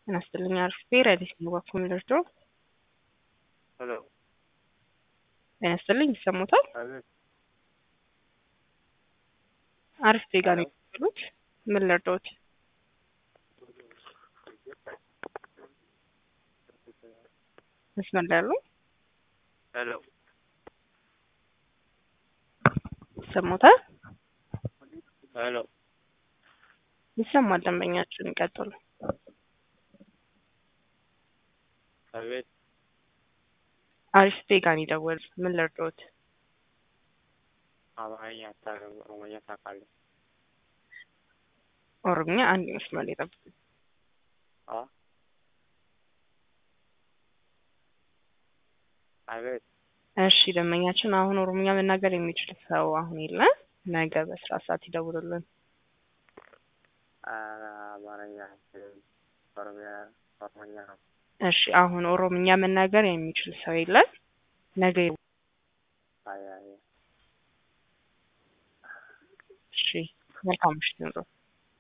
ጤና ይስጥልኝ አርፌ ረዲስ ነው ባኩም ደርዶ ሄሎ ጤና ይስጥልኝ ይሰሙታል። አቤት አርፌ ጋር ነው የሚሉት ምን ልርዶት? መስመር ላይ ያሉ ሄሎ ይሰሙታል። ሄሎ ይሰማል። ደንበኛችን ይቀጥሉ። አቤት አሪፍ ጋር ይደወል ምን ልርዶት? አማርኛ አታውቅም፣ ኦሮሞኛ ታውቃለህ? ኦሮምኛ አንድ መስመር ላይ ጠብቁ። አ አቤት እሺ ደንበኛችን አሁን ኦሮምኛ መናገር የሚችል ሰው አሁን የለም። ነገ በስራ ሰዓት ይደውሉልን። አ- አማርኛ አልችልም፣ ኦሮሚያ ኦሮሞኛ ነው። እሺ አሁን ኦሮምኛ መናገር የሚችል ሰው የለም። ነገ አይ አይ እሺ መልካም ምሽት ይሁንልዎት።